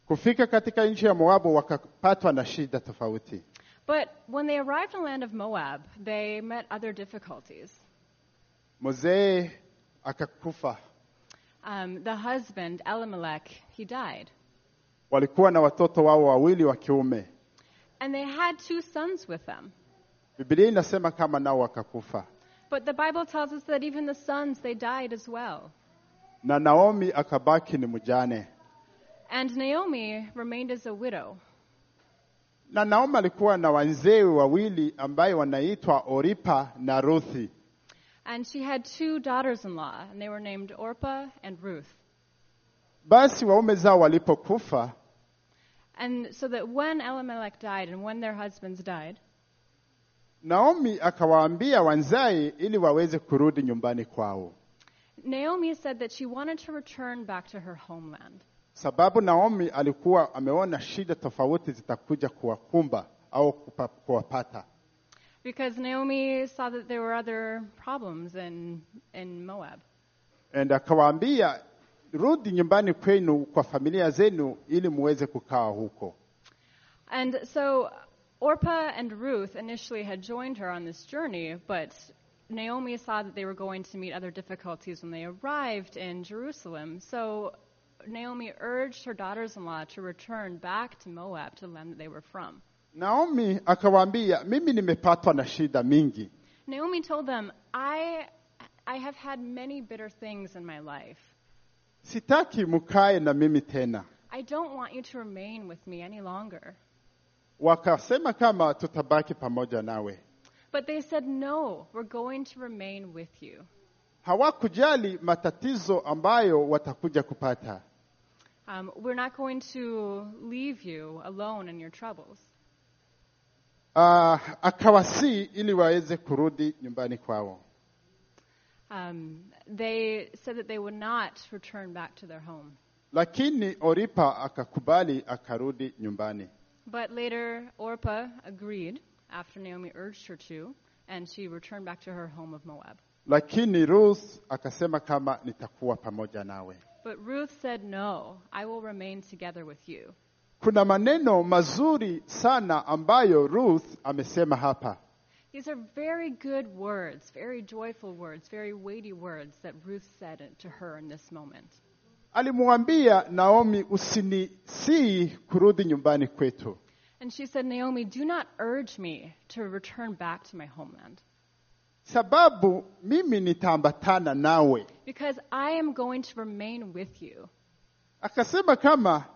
Kufika katika nchi ya Moabu wakapatwa na shida tofauti. But when they arrived in the land of Moab, they met other difficulties. Mzee akakufa. Um, the husband, Elimelech, he died. Walikuwa na watoto wao wawili wa kiume. And they had two sons with them. Biblia inasema kama nao wakakufa, But the Bible tells us that even the sons, they died as well. na Naomi akabaki ni mjane. And Naomi remained as a widow. Na Naomi alikuwa na wazee wawili ambaye wanaitwa Oripa na Ruthi. And she had two daughters in law, and they were named Orpah and Ruth. Basi waume zao walipokufa, And so that when Elimelech died and when their husbands died, Naomi akawaambia wanzae ili waweze kurudi nyumbani kwao, Naomi said that she wanted to return back to her homeland. sababu Naomi alikuwa ameona shida tofauti zitakuja kuwakumba au kupa- kuwapata. Because Naomi saw that there were other problems in, in Moab. And akawaambia rudi nyumbani kwenu kwa familia zenu ili muweze kukaa huko. And so Orpah and Ruth initially had joined her on this journey, but Naomi saw that they were going to meet other difficulties when they arrived in Jerusalem. So Naomi urged her daughters in law to return back to Moab, to the land that they were from. Naomi akawaambia mimi nimepatwa na shida mingi, Naomi told them, I, I have had many bitter things in my life. sitaki mkae na mimi tena. I don't want you to remain with me any longer. Wakasema kama tutabaki pamoja nawe. But they said, No, we're going to remain with you. Hawakujali matatizo ambayo watakuja kupata. Um, we're not going to leave you alone in your troubles. Uh, akawasii ili waweze kurudi nyumbani kwao. Um, they said that they would not return back to their home. Lakini Oripa akakubali akarudi nyumbani. But later, Orpah agreed after Naomi urged her to, and she returned back to her home of Moab. Lakini Ruth akasema kama nitakuwa pamoja nawe. But Ruth said, No, I will remain together with you. Kuna maneno mazuri sana ambayo Ruth amesema hapa. These are very good words, very joyful words, very weighty words that Ruth said to her in this moment. Alimwambia Naomi, usinisii kurudi nyumbani kwetu, And she said, Naomi, do not urge me to return back to my homeland, sababu mimi nitaambatana nawe. because I am going to remain with you. Akasema kama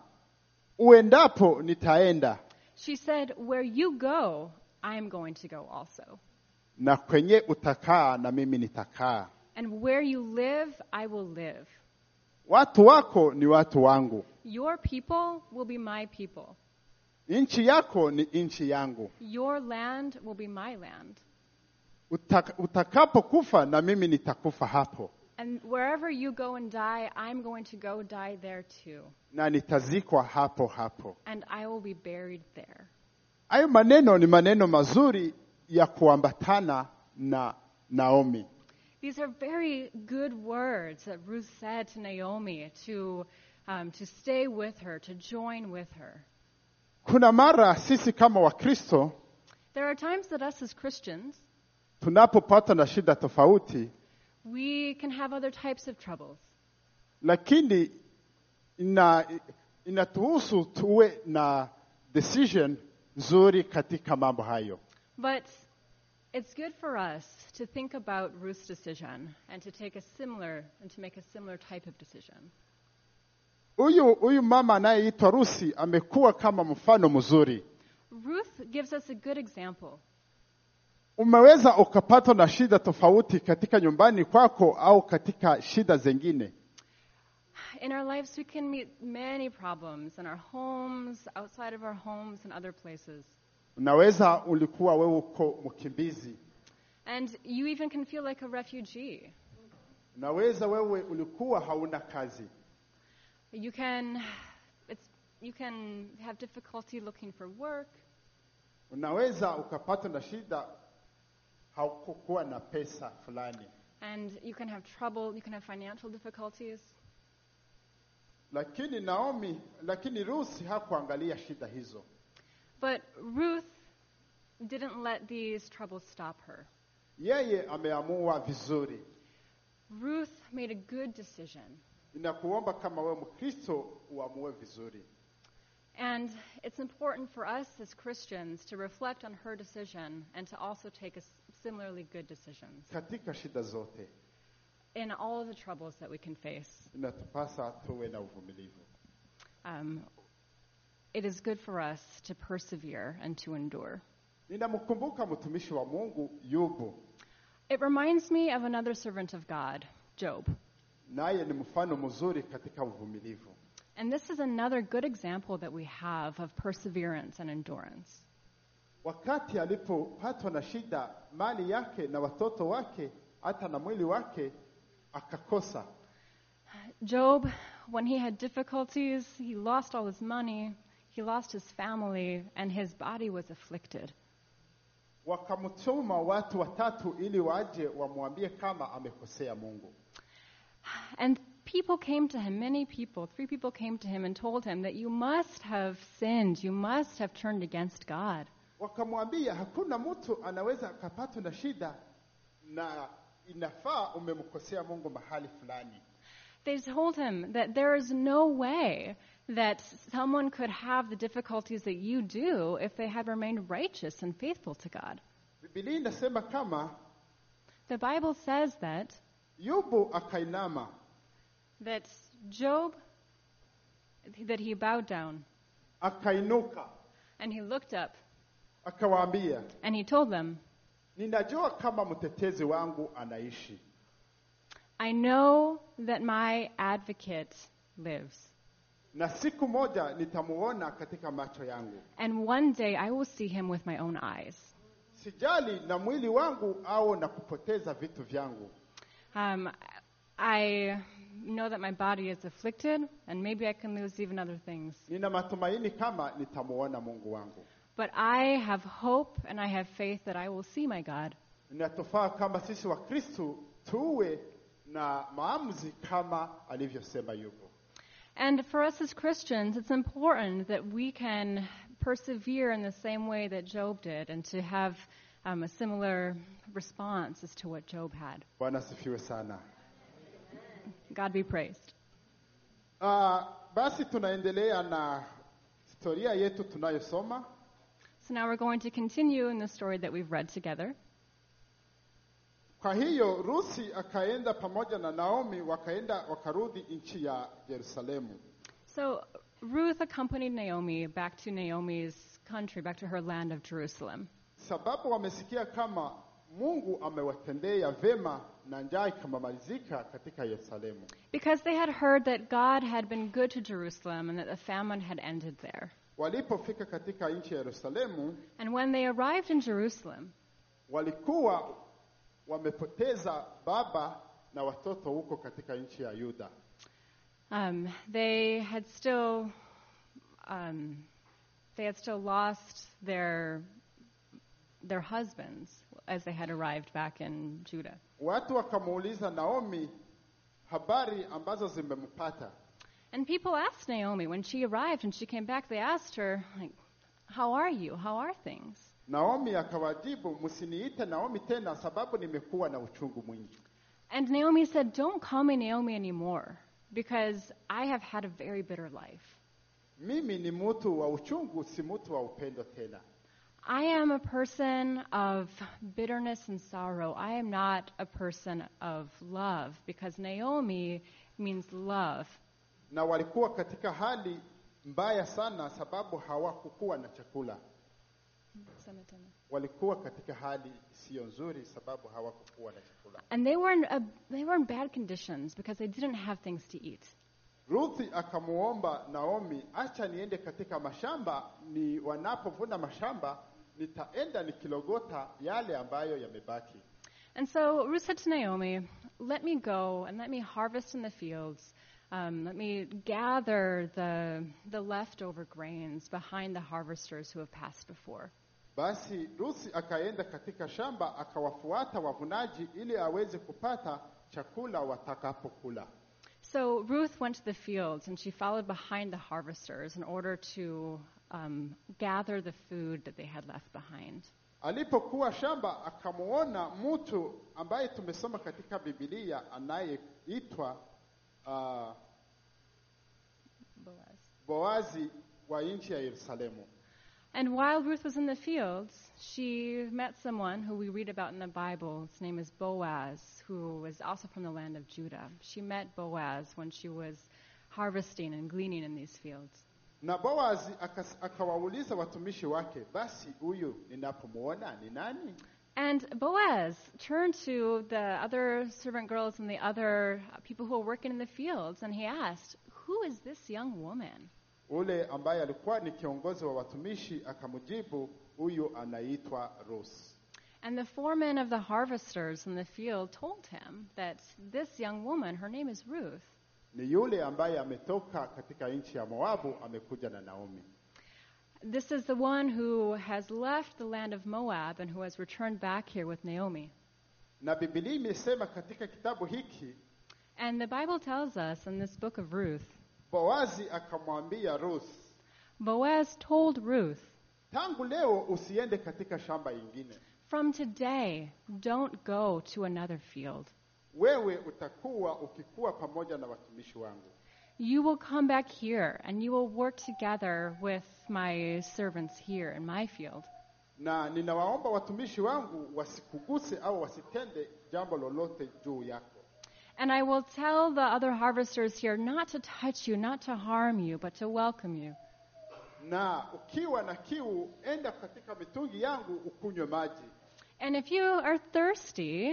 uendapo nitaenda, She said, Where you go, I am going to go also. na kwenye utakaa na mimi nitakaa. And where you live, I will live. Watu wako ni watu wangu, Your people will be my people. nchi yako ni nchi yangu. Your land will be my land. Uta- Utakapokufa na mimi nitakufa hapo, And wherever you go and die, I'm going to go die there too. na nitazikwa hapo hapo. And I will be buried there. Hayo maneno ni maneno mazuri ya kuambatana na Naomi. These are very good words that Ruth said to Naomi to, um, to stay with her, to join with her. Kuna mara sisi kama Wakristo There are times that us as Christians, tunapopata na shida tofauti, we can have other types of troubles. lakini ina inatuhusu tuwe na decision nzuri katika mambo hayo. But it's good for us to think about Ruth's decision and to take a similar and to make a similar type of decision. Huyu huyu mama anayeitwa Rusi amekuwa kama mfano mzuri. Ruth gives us a good example. Umeweza ukapatwa na shida tofauti katika nyumbani kwako au katika shida zingine. In our lives, we can meet many problems in our homes, outside of our homes, and other places. Unaweza ulikuwa wewe uko mkimbizi, And you even can feel like a refugee. unaweza wewe ulikuwa hauna kazi, You can, it's, you can have difficulty looking for work. unaweza ukapatwa na shida haukukuwa na pesa fulani. And you can have trouble, you can have financial difficulties. lakini Naomi, lakini Rusi hakuangalia shida hizo. But Ruth didn't let these troubles stop her. Yeye ameamua vizuri. Ruth made a good decision. Ninakuomba kama wewe Mkristo uamue vizuri. And it's important for us as Christians to reflect on her decision and to also take a s- similarly good decisions Katika shida zote in all of the troubles that we can face. inatupasa tuwe na uvumilivu. Um, it is good for us to persevere and to endure. Ninamkumbuka mtumishi wa Mungu Yubu, It reminds me of another servant of God, Job. naye ni mfano mzuri katika uvumilivu. And this is another good example that we have of perseverance and endurance. Wakati alipopatwa na shida, mali yake na watoto wake, hata na mwili wake akakosa. Job, when he had difficulties, he lost all his money, he lost his family, and his body was afflicted. Wakamtuma watu watatu ili waje wamwambie kama amekosea Mungu. And people came to him, many people, three people came to him and told him that you must have sinned, you must have turned against God. Wakamwambia hakuna mtu anaweza akapatwa na shida na inafaa umemkosea Mungu mahali fulani. They told him that there is no way that someone could have the difficulties that you do if they had remained righteous and faithful to God. Biblia inasema kama The Bible says that Yubu akainama that Job that he bowed down akainuka and he looked up akawaambia, and he told them, ninajua kama mtetezi wangu anaishi I know that my advocate lives, na siku moja nitamuona katika macho yangu. and one day I will see him with my own eyes. Sijali na mwili wangu au na kupoteza vitu vyangu, Um, I know that my body is afflicted, and maybe I can lose even other things. nina matumaini kama nitamuona Mungu wangu. But I have hope and I have faith that I will see my God. Inatufaa kama sisi wa Kristu tuwe na maamuzi kama alivyosema Yubu. And for us as Christians, it's important that we can persevere in the same way that Job did and to have um, a similar response as to what Job had. Bwana asifiwe sana. God be praised. Uh, basi tunaendelea na historia yetu tunayosoma. So now we're going to continue in the story that we've read together. Kwa hiyo Rusi akaenda pamoja na Naomi, wakaenda wakarudi nchi ya Yerusalemu. So Ruth accompanied Naomi back to Naomi's country, back to her land of Jerusalem. sababu wamesikia kama Mungu amewatendea vema na njaa ikamalizika katika Yerusalemu. Because they had heard that God had been good to Jerusalem and that the famine had ended there. Walipofika katika nchi ya Yerusalemu, And when they arrived in Jerusalem, walikuwa wamepoteza baba na watoto huko katika nchi ya Yuda. um, they had still um, they had still lost their their husbands as they had arrived back in Judah. Watu wakamuuliza Naomi habari ambazo zimempata. And people asked Naomi when she arrived and she came back. They asked her, like, "How are you? How are things?" Naomi akawajibu, msiniite Naomi tena, sababu nimekuwa na uchungu mwingi. And Naomi said, Don't call me Naomi anymore because I have had a very bitter life. Mimi ni mtu wa uchungu, si mtu wa upendo tena. I am a person of bitterness and sorrow. I am not a person of love because Naomi means love. Na walikuwa katika hali mbaya sana, sababu hawakukuwa na chakula. Walikuwa katika hali isiyo nzuri, sababu hawakukuwa na chakula. And they were in a, they were in bad conditions because they didn't have things to eat. Ruthi akamuomba Naomi, acha niende katika mashamba, ni wanapovuna mashamba nitaenda nikilogota yale ambayo yamebaki. And so Ruth said to Naomi, Let me go and let me harvest in the fields. Um, let me gather the, the leftover grains behind the harvesters who have passed before. Basi Rusi akaenda katika shamba akawafuata wavunaji ili aweze kupata chakula watakapokula. So Ruth went to the fields and she followed behind the harvesters in order to um, gather the food that they had left behind. Alipokuwa shamba akamuona mtu ambaye tumesoma katika Biblia anayeitwa uh, Boaz. Boazi wa nchi ya Yerusalemu. And while Ruth was in the fields, she met someone who we read about in the Bible. His name is Boaz, who was also from the land of Judah. She met Boaz when she was harvesting and gleaning in these fields. Na Boazi akas- akawauliza watumishi wake, basi huyu ninapomuona ni nani? And Boaz turned to the other servant girls and the other people who were working in the fields, and he asked, Who is this young woman? Ule ambaye alikuwa ni kiongozi wa watumishi akamjibu, huyu anaitwa Ruth. And the foreman of the harvesters in the field told him that this young woman, her name is Ruth. Ni yule ambaye ametoka katika nchi ya Moabu, amekuja na Naomi. This is the one who has left the land of Moab and who has returned back here with Naomi. Na Biblia imesema katika kitabu hiki, And the Bible tells us in this book of Ruth, Boazi akamwambia Ruth, Boaz told Ruth, tangu leo usiende katika shamba ingine, From today, don't go to another field. wewe utakuwa ukikuwa pamoja na watumishi wangu, You will come back here and you will work together with my servants here in my field. na ninawaomba watumishi wangu wasikuguse au wasitende jambo lolote juu yako, And I will tell the other harvesters here not to touch you, not to harm you, but to welcome you. na ukiwa na kiu, enda katika mitungi yangu ukunywe maji, And if you are thirsty,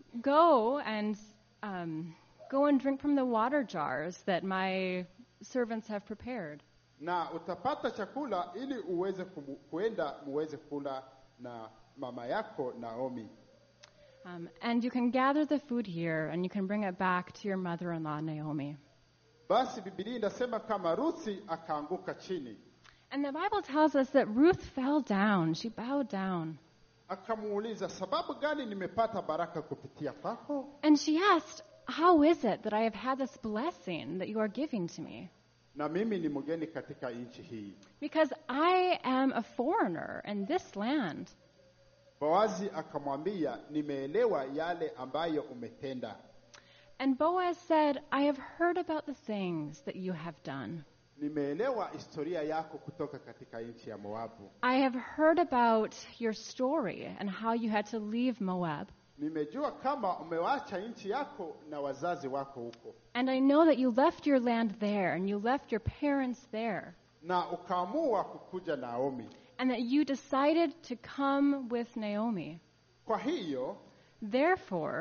go and um, go and drink from the water jars that my servants have prepared. na utapata chakula ili uweze kumu, kuenda muweze kula na mama yako Naomi. Um, and you can gather the food here and you can bring it back to your mother in law, Naomi. Basi Biblia inasema kama Ruthi akaanguka chini, And the Bible tells us that Ruth fell down. She bowed down. akamuuliza sababu gani nimepata baraka kupitia kwako? And she asked, How is it that I have had this blessing that you are giving to me? Na mimi ni mgeni katika nchi hii. Because I am a foreigner in this land. Boazi akamwambia, nimeelewa yale ambayo umetenda, And Boaz said, I have heard about the things that you have done. nimeelewa historia yako kutoka katika nchi ya Moabu. I have heard about your story and how you had to leave Moab. Nimejua kama umewacha nchi yako na wazazi wako huko, And I know that you left your land there and you left your parents there. na ukaamua kukuja Naomi. And that you decided to come with Naomi. Kwa hiyo Therefore,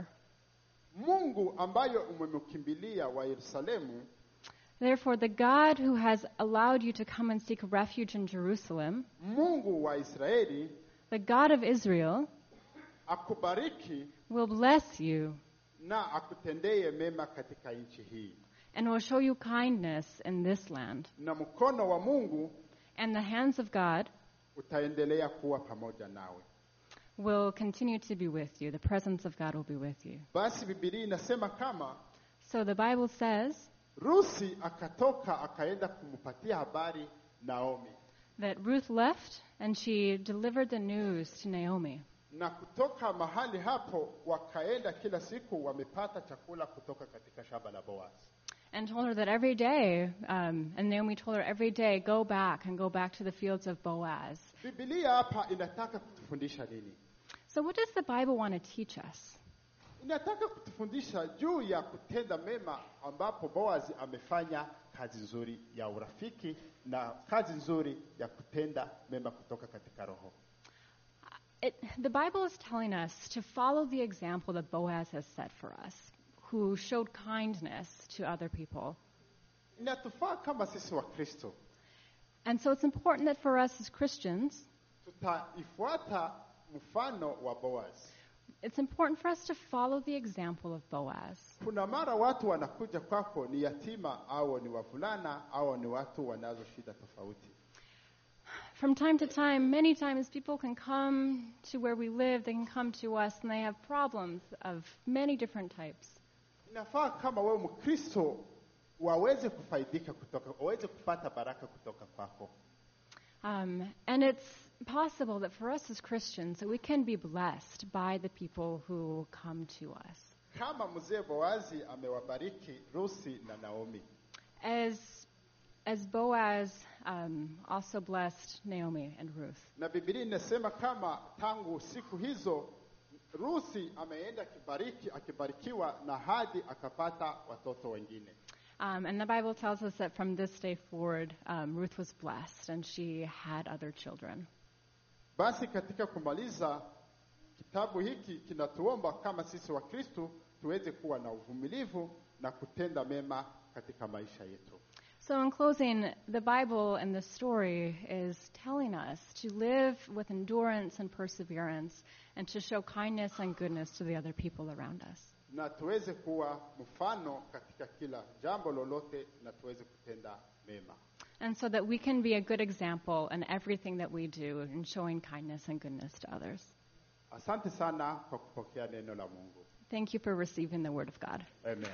Mungu ambayo umemkimbilia wa Yerusalemu therefore the God who has allowed you to come and seek refuge in Jerusalem, Mungu wa Israeli the God of Israel, akubariki will bless you na akutendee mema katika nchi hii, and will show you kindness in this land. na mkono wa Mungu And the hands of God utaendelea kuwa pamoja nawe. will continue to be with you. The presence of God will be with you. Basi Biblia inasema kama So the Bible says Rusi akatoka akaenda kumpatia habari Naomi, that Ruth left and she delivered the news to Naomi. na kutoka mahali hapo wakaenda kila siku wamepata chakula kutoka katika shamba la Boaz. And told her that every day, um, and Naomi told her every day, go back and go back to the fields of Boaz. Biblia hapa inataka kutufundisha nini? So, what does the Bible want to teach us? Inataka kutufundisha juu ya kutenda mema, ambapo Boaz amefanya kazi nzuri ya urafiki na kazi nzuri ya kutenda mema kutoka katika roho. It, the Bible is telling us to follow the example that Boaz has set for us, who showed kindness to other people. Inatufaa kama sisi wa Kristo And so, it's important that for us as Christians, tutaifuata mfano wa Boaz. it's important for us to follow the example of Boaz. Kuna mara watu wanakuja kwako ni yatima au ni wavulana au ni watu wanazo shida tofauti. From time to time, many times, people can come to where we live, they can come to us, and they have problems of many different types. Inafaa kama wewe Mkristo waweze kufaidika kutoka, waweze kupata baraka kutoka kwako. Um, and it's possible that for us as Christians that we can be blessed by the people who come to us. Kama mzee Boazi amewabariki Rusi na Naomi, As as Boaz um, also blessed Naomi and Ruth. na Biblia inasema kama tangu siku hizo Rusi ameenda akibariki, akibarikiwa na hadi akapata watoto wengine. Um, and the Bible tells us that from this day forward, um, Ruth was blessed and she had other children. Basi katika kumaliza kitabu hiki kinatuomba kama sisi wa Kristo tuweze kuwa na uvumilivu na kutenda mema katika maisha yetu. So, in closing, the Bible and the story is telling us to live with endurance and perseverance and to show kindness and goodness to the other people around us. na tuweze kuwa mfano katika kila jambo lolote na tuweze kutenda mema. And so that we can be a good example in everything that we do in showing kindness and goodness to others. Asante sana kwa kupokea neno la Mungu. Thank you for receiving the Word of God. Amen.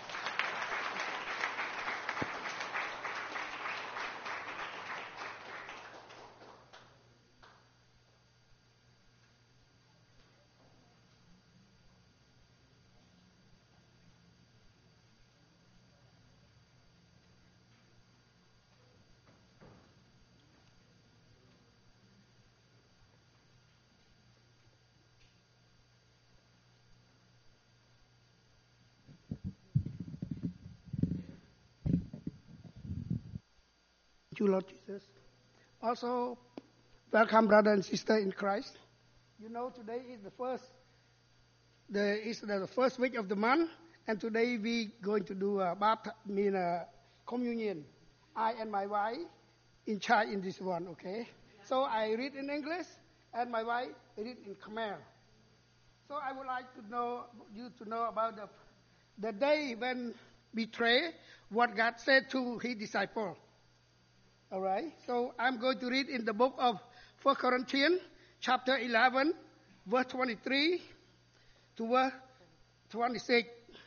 Thank you, Lord Jesus. Also, welcome, brother and sister in Christ. You know, today is the first, the is the first week of the month, and today we going to do a bapt, mean a communion. I and my wife in charge in this one. Okay. So I read in English, and my wife read in Khmer. So I would like to know you to know about the the day when betray what God said to His disciple. All right. So I'm going to read in the book of 1 Corinthians, chapter 11, verse 23 to verse 26.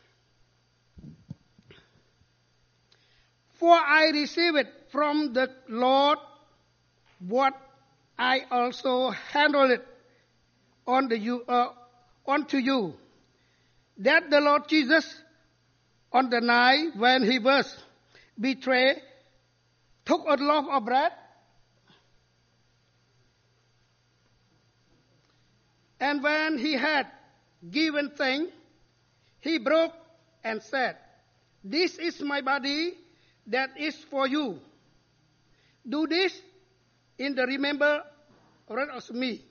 For I received from the Lord what I also handled on the you, uh, unto you, that the Lord Jesus, on the night when he was betrayed, took a loaf of bread, and when he had given thanks, he broke and said, This is my body that is for you. Do this in the remembrance of me.